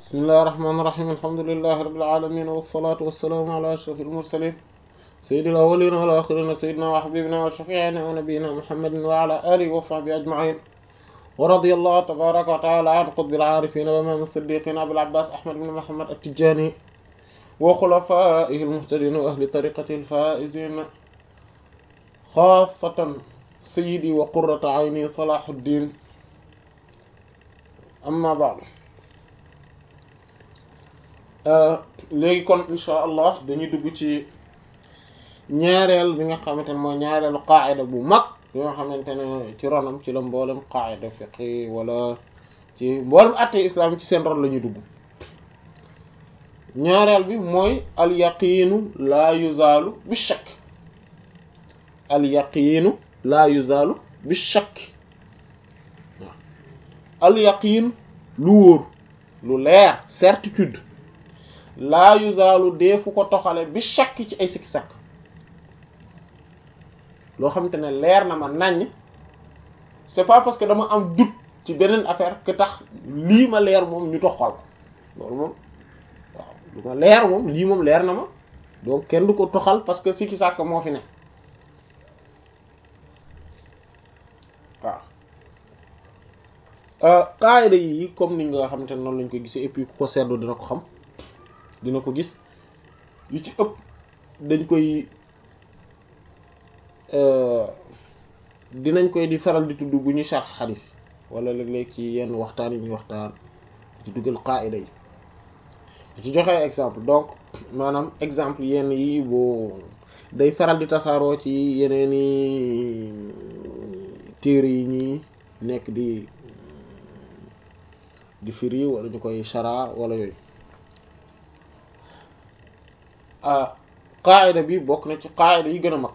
بسم الله الرحمن الرحيم الحمد لله رب العالمين والصلاة والسلام على أشرف المرسلين سيد الأولين والآخرين سيدنا وحبيبنا وشفيعنا ونبينا محمد وعلى آله وصحبه أجمعين ورضي الله تبارك وتعالى عن قطب العارفين وإمام الصديقين أبي العباس أحمد بن محمد التجاني وخلفائه المهتدين وأهل طريقته الفائزين خاصة سيدي وقرة عيني صلاح الدين amma ba'd léegi kon insha allah dañuy dugg ci ñaareel bi nga xamante ne mooy ñaareelu qaayida bu mag bi nga xamante ne ci ronam ci la mboolem qaayida fiqi wala ci mboolem atte islam ci seen ron la ñuy dugg ñaareel bi mooy al yaqiinu laa yuzaalu bi shakk al yaqiinu laa yuzaalu bi shakk al yaqin lu wóor lu leer certitude laa yuzaalu deefu ko toxale bi shakk ci ay sikki sakk loo xamante ne leer na ma naññ c'est pas parce que dama am doute ci beneen affaire que tax lii ma leer moom ñu toxal loolu moom waaw lu ma leer moom lii moom leer na ma donc kenn du ko toxal parce que sikki sàkk moo fi ne waaw qaayida yi comme ni nga xamante ne noonu lañ ko gisee et puis ku ko seetlu dina ko xam dina ko gis yu ci ëpp dañ koy dinañ koy di faral di tudd bu ñuy sharh xadis wala léeg-léeg ci yenn waxtaan yi ñuy waxtaan ci duggal qaayida yi ci joxe exemple donc maanaam exemple yenn yi boo day faral di tasaaroo ci yeneeni téere yi ñi nekk di di firi wala ñu koy shara wala yooyu qaayida bi bokk na ci qaayida yi gën a mag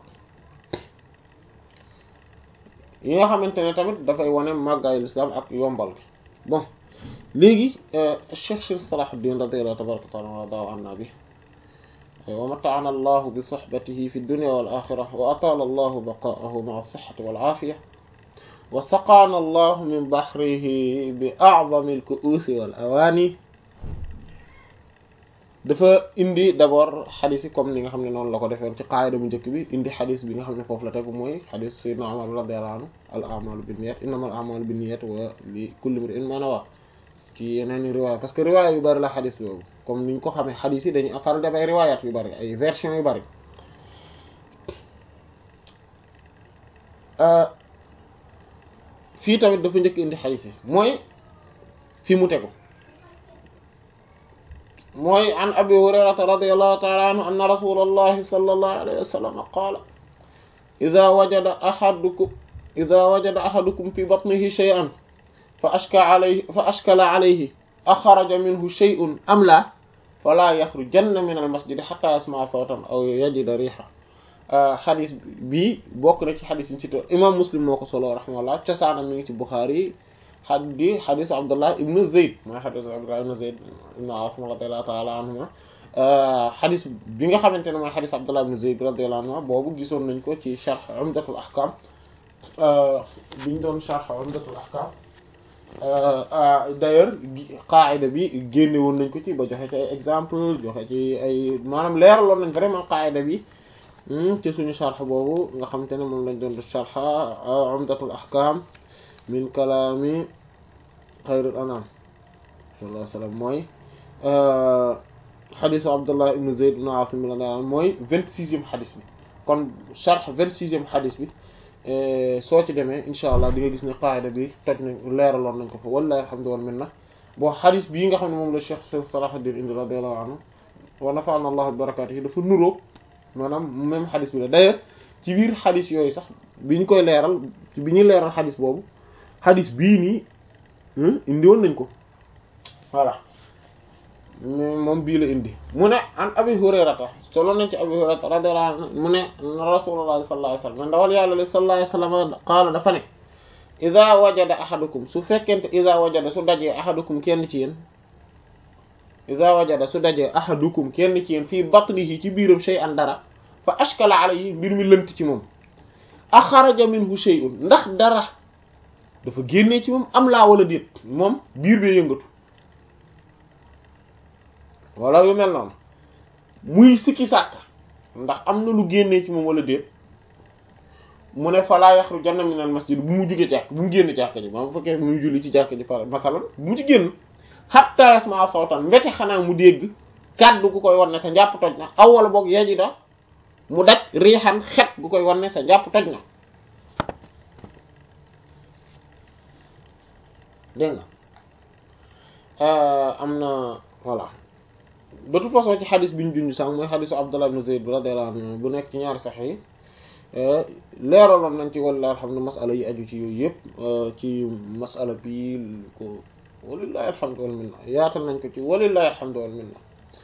yi nga xamante ne tamit dafay wane màggaayu lislaam ak yombal gi bon léegi Cheikh Cheikh Salahuddin radiyallahu tabaraka wa taala wa radahu anna bi wa mata'ana allahu bi sohbatihi fi dunya wal axira wa atala allahu baqaahu ma'a sihhati wal aafiya wa saqaana allahu min baxrihi bi a'zami al-ku'usi wal awaani dafa indi d'abord xadis yi comme ni nga xam ne noonu la ko defee ci qaayida bu njëkk bi indi xadis bi nga xam ne foofu la tegu mooy xadis sayyidina Umar radiyallahu anhu al a'malu binniyat innamal a'malu binniyat wa li kulli imri'in ma nawa ci yeneen riwaaya parce que riwaaya yu bari la xadis boobu comme niñ ko xamee xadis yi dañuy faral def ay riwaayaat yu bari ay version yu bari fii tamit dafa njëkk indi xadis yi mooy fi mu tegu mooy an abi hurayrata radiyallahu ta'ala anhu anna rasulallahi sallallahu alayhi wa sallam qaala idha wajada ahadukum idha wajada ahadukum fi batnihi shay'an fa ashka alayhi fa ashkala alayhi akhraja minhu shay'un am la fala yakhrujanna min al-masjidi hatta yasma'a sawtan aw yajida riha xadis bi bokk na ci xadis yi ci imam muslim moo ko solo rahimahullah cosaanam mi ngi ci Bukhari xaddi xadis Abdullah ibn Zayd mooy xadis Abdullah ibn Zayd ibn Asim radiyallahu ta'ala anhuma xadis bi nga xamante ne mooy xadis Abdullah ibn Zayd radiyallahu anhuma boobu gisoon nañ ko ci sharh Umdatul Ahkam biñ doon sharh Umdatul Ahkam d'ailleurs qaayida bi génne woon nañ ko ci ba joxe ci ay exemple joxe ci ay maanaam leeraloon nañ vraiment qaayida bi ci suñu sharh boobu nga xamante ne moom lañ doon def sharh Umdatul Ahkam min kalaami xayril anam sallallahu alayhi wa sallam mooy xadisu Abdullah ibn Zayd ibn Asim radiyallahu anhu mooy vingt-sixième xadis bi kon sharh vingt-sixième xadis bi soo ci demee incha allah di nga gis ne qaayida bi toj nañ leeraloon nañ ko fa wallahi alhamdu wal minna bon xadis bii nga xam ne moom la Cheikh Cheikh Salahuddin indi radiyallahu anhu wa nafa'ana Allah bi barakatihi dafa nuróo maanaam même xadis bi la d'ailleurs ci biir xadis yooyu sax bi ñu koy leeral bi ñuy leeral xadis boobu xadis bii nii indi woon nañ ko voilà moom bii la indi mu ne an abi hurayrata solo nañ ci abi hurayrata radiyallahu anhu mu ne rasulullah sallallahu alayhi wasallam ndawal yàlla li sallallahu alayhi wasallam qaala dafa ne ida wajada ahadukum su fekkente ida wajada su dajee ahadukum kenn ci yéen ida wajada su dajee ahadukum kenn ci yéen fii batnihi ci biiram shay'an dara fa ashkala alayhi mbir mi lënt ci moom axaraja minhu shay'un ndax dara dafa génnee ci moom am laa wala déet moom biir bee yëngatu wala yu mel noonu muy sikki sàkk ndax am na lu génnee ci moom wala déet mu ne falaa yaxrujanna minal masjid bu mu jóge jàkk bu mu génn jàkk ji maa bu fekkee muy julli ci jàkk ji par masalan bu mu ci génn hatta yasma sawtan mbete xanaa mu dégg kàddu gu koy wan ne sa njàpp toj na aw wala boog yeji da mu daj riixan xet gu koy wan ne sa njàpp toj na dégg nga am na voilà de toute façon ci xadis bi ñu junj sànq mooy xadisu Abdullah ibn Zayd radiyallahu anhu bu nekk ci ñaari sax yi leeraloon nañ ci walilahi alhamdu masala yi aju ci yooyu yëpp ci masala bi ko walilahi alhamdu wal minna yaatal nañ ko ci walilahi alhamdu wal minna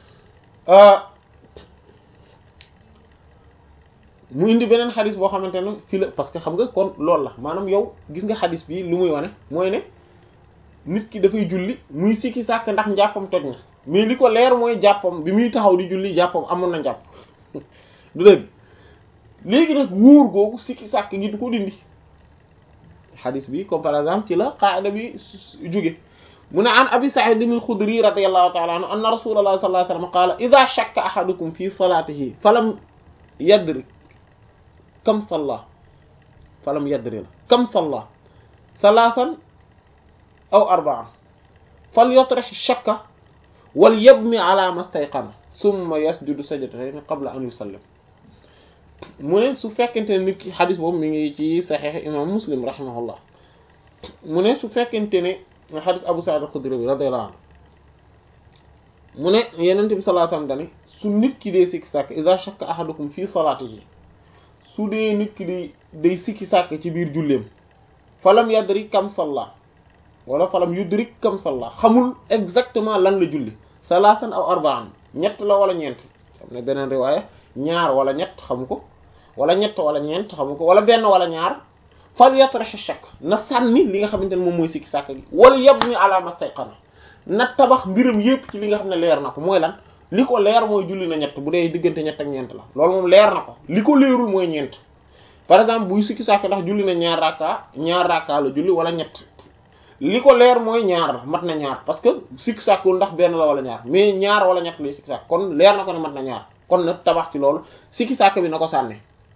mu indi beneen xadis boo xamante ne fii la parce que xam nga kon loolu la maanaam yow gis nga xadis bi lu muy wane mooy ne nit ki dafay julli muy sikki sàkk ndax njàppam toj na mais li ko leer mooy jàppam bi muy taxaw di julli jàppam amoon na njàpp du dëgg léegi nag wóor googu sikki sàkk gi du ko dindi xadis bi comme par exemple ci la qaida bi jóge mu ne an abi sa'id al-khudri radiyallahu ta'ala anhu anna rasulullah sallallahu alayhi wasallam qala idha shakka ahadukum fi salatihi falam yadri kam salla falam yadri la kam salla thalathan aw arba'an falyatrih ash-shakka wal yabni ala mastayqana summa yasjudu sajdatayn qabla an yusallim mu ne su fekkente ne nit ki xadis boobu mi ngi ci saxiix imam muslim rahimahullah mu ne su fekkente ne xadis abu sa'id al-khudri bi radiyallahu anhu mu ne yenente bi sallallahu alayhi wasallam dani su nit ki dee sikki sàkk iza shakka ahadukum fi salatihi su dee nit ki day day sikki sàkk ci biir julleem falam yadri kam salla wala falam yudrik kam salla xamul exactement lan la julli salaasan aw arba'an ñett la wala ñeent xam ne beneen riwaaya ñaar wala ñett xamu ko wala ñett wala ñeent xamu ko wala benn wala ñaar fal yatrahi shakk na sànni li nga xamante ne moom mooy sikki sàkk gi wala yabni ala mastayqana na tabax mbiram yépp ci li nga xam ne leer na ko mooy lan li ko leer mooy julli na ñett bu dee diggante ñett ak ñeent la loolu moom leer na ko li ko leerul mooy ñeent par exemple buy sikki sàkk ndax julli na ñaar rakka ñaar rakka la julli wala ñett li ko leer mooy ñaar mat na ñaar parce que sikki sàkkul ndax benn la wala ñaar mais ñaar wala ñett lay sikki sàkk kon leer na ko ne mat na ñaar kon na tabax ci loolu sikki sàkk bi na ko sànni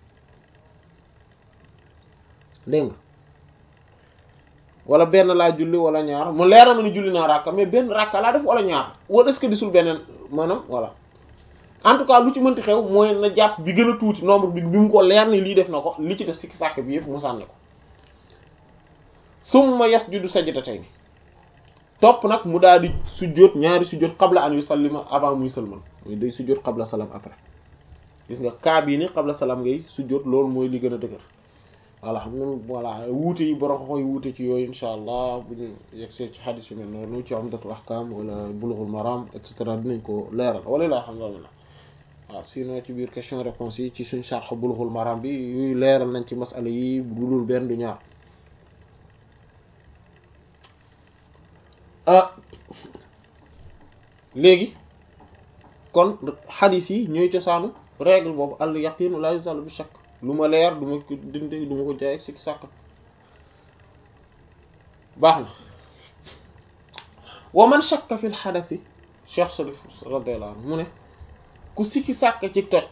dégg nga wala benn laa julli wala ñaar mu leer na ma ni julli naa rakka mais benn rakka laa def wala ñaar wala est-ce que disul beneen maanaam voilà en tout cas lu ci mënti xew mooy na jàpp bi gën a tuuti nombre bi bi mu ko leer ni lii def na ko li ci def sikki sàkk bi yëpp mu sànni ko summa yasjudu sajdatayni topp nag mu daal di sujjóot ñaari sujjóot qabla an yusallima avant muy sëlman muy day sujjóot qabla salam après gis nga kaa bii ni qabla salam ngay sujjóot loolu mooy li gën a dëgër voilà xam nga voilà wuute yi borom xoy wuute ci yooyu insha allah bu ñu yegsee ci xadis yu mel noonu ci umdatul ahkam wala bulughul maram et cetera dinañ ko leeral wala laa xam la waaw sinon ci biir question réponse yi ci suñ sharh bulughul maram bi yuy leeral nañ ci masala yi bu dul benn du ñaar ah léegi kon xadis yi ñooy cosaanu règle boobu al yaqinu la yuzalu bi shakk lu ma leer du ma ko dindi du ma ko jaay ak sikki sàkk baax na wa man shakka fil xadasi cheikh salif radiyallahu anhu mu ne ku sikki sàkk ci toj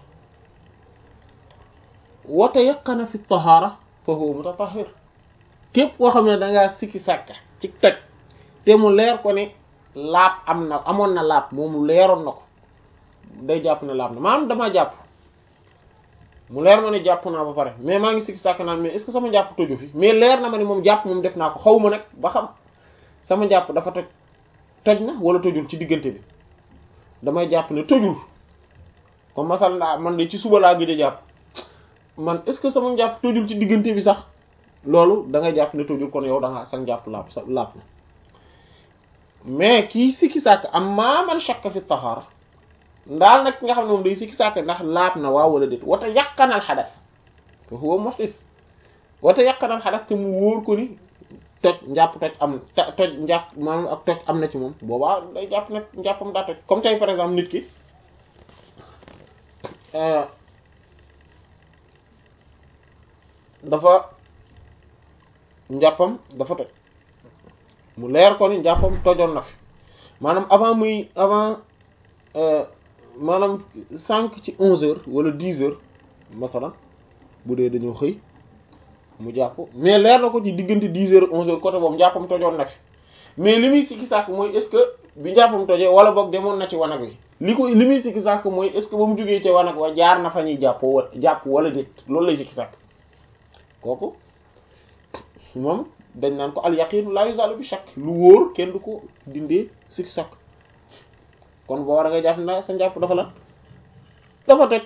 wa tayaqqana fi tahaara fa huwa mutatahhir képp koo xam ne dangaa sikki sàkk ci toj te mu leer ko ne laab am na amoon na laab moom leeroon na ko day jàpp ne laab na maanaam dama jàpp mu leer ma ne jàpp naa ba pare mais maa ngi sikki sàkk naan mais est-ce que sama jàpp toju fi mais leer na ma ne moom jàpp moom def naa ko xaw ma nag ba xam sama jàpp dafa toj toj na wala tojul ci diggante bi damay jàpp ne tojul comme masal ndaa man de ci suba laa gëj a jàpp man est-ce que sama jàpp tojul ci diggante bi sax loolu da ngay jàpp ne tojul kon yow da nga sax jàpp laab sa laab na mais kii sikki sàkk am maa man shakka fi tahaara ndaal nag ki nga xam ne moom day sikki sàkk ndax laab na waaw wala déet wata yàqanal xadas te huwa muhdis wata yàqanal xadas te mu wóor ko ni toj njàpp toj am toj njàpp maanaam ak toj am na ci moom boobaa day jàpp nag njàppam daa toj comme tey par exemple nit ki dafa njàppam dafa toj mu leer ko ni njàppam tojoon na fi maanaam avant muy avant maanaam cinq ci onze heures wala dix heures masalan bu dee dañoo xëy mu jàpp mais leer na ko ci diggante dix heures onze heures côté boobu njàppam tojoon na fi mais li muy sikki sàkk mooy est-ce que bi njàppam tojee wala boog demoon na ci wanag wi li ko li muy sikki sàkk mooy est-ce que ba mu jógee ci wanag wa jaar na fa ñuy jàppoo wa jàpp wala déet loolu lay sikki sàkk kooku moom dañ naan ko al yaqinu la yuzalu bi shakk lu wóor kenn du ko dindee sikki sàkk kon boo war a nga jàpp na sa njàpp dafa la dafa toj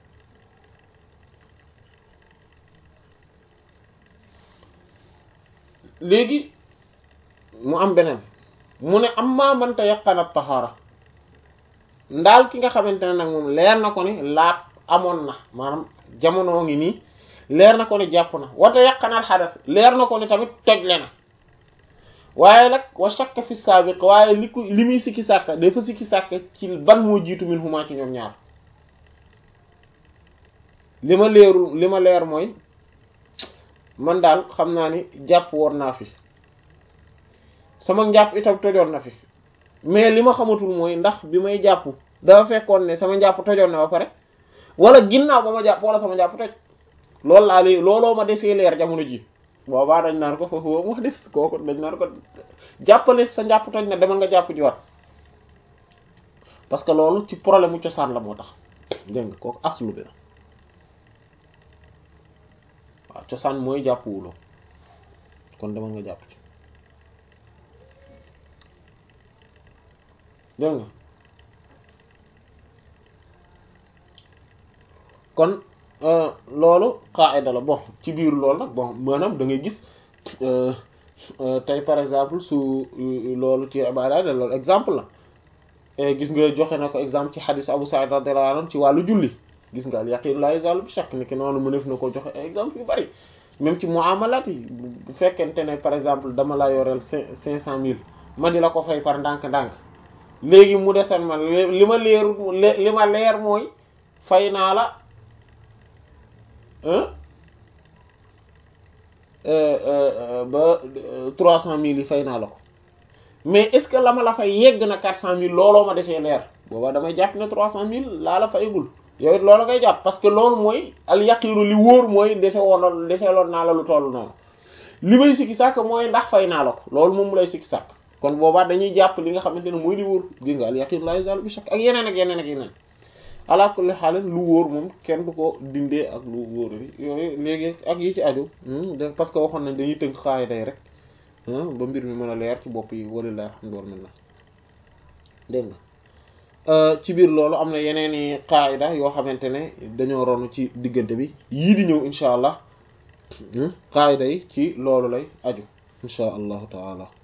léegi mu am beneen mu ne am maa mënta yaqanat taxaara ndaal ki nga xamante ne nag moom leer na ko ni laat amoon na maanaam jamono ngi nii leer na ko ni jàpp na wata yaqanal xadas leer na ko ni tamit tojle na waaye nag wa shakka fi saabiq waaye li ko li muy sikki sàkka dafa sikki sàkka ci ban moo jiitu min huma ci ñoom ñaar li ma leerul li ma leer mooy man daal xam naa ni jàpp woon naa fi sama njàpp itam tojoon na fi mais li ma xamatul mooy ndax bi may jàpp dafa fekkoon ne sama njàpp tojoon na ba pare wala ginnaaw ba ma jàpp wala sama njàpp toj loolu laa léegi looloo ma defee leer jamono ji boobaa dañ naan ko foofu boobu wax des kooku dañ naan ko jàppale sa njàpp toj na demal nga jàpp ji wat parce que loolu ci problème mu cosaan la moo tax dégg nga kooku aslu bi la waaw cosaan mooy jàpp wuloo kon demal nga jàpp ci dégg nga kon loolu qaida la bon ci biir loolu nag bon maanaam da ngay gis tey par exemple su loolu ci ibaada la loolu exemple la gis nga joxe na ko exemple ci xadis Abu Sa'id radiyallahu anhu ci wàllu julli gis nga al yaqin la yazalu bi shakk ni ki noonu mu def na ko joxe exemple yu bari même ci muamalat yi bu fekkente ne par exemple dama la yoreel cinq cinq cent mille ma di la ko fay par ndànk-ndànk léegi mu desen ma li ma leeru li ma leer mooy fay naa la ba trois cent mille yi fay naa la ko mais est-ce que la ma la fay yegg na quatre cent mille looloo ma desee leer booba damay jàpp ne trois cent mille laa la fayagul yow it loolu ngay jàpp parce que loolu mooy al yaqiinu li wóor mooy dese woon deseeloon naa la lu toll noonu li may sikki sàkk mooy ndax fay naa la ko loolu moom mu lay sikki sàkk kon boobaa dañuy jàpp li nga xamante ne mooy li wóor gis nga al yaqiinu laa yazaalu bi shakk ak yeneen ak yeneen ak yeneen ala kulli xaal lu wóor moom kenn du ko dindee ak lu wóor bi yooyu léegi ak yi ci aju parce que waxoon nañ dañuy tënk xaay day rek ba mbir mi mën a leer ci bopp yi walilahi alhamdu wal minna dégg nga ci biir loolu am na yeneen i qaayida yoo xamante ne dañoo ronu ci diggante bi yii di ñëw insha allah qaayida yi ci loolu lay aju insha allahu taala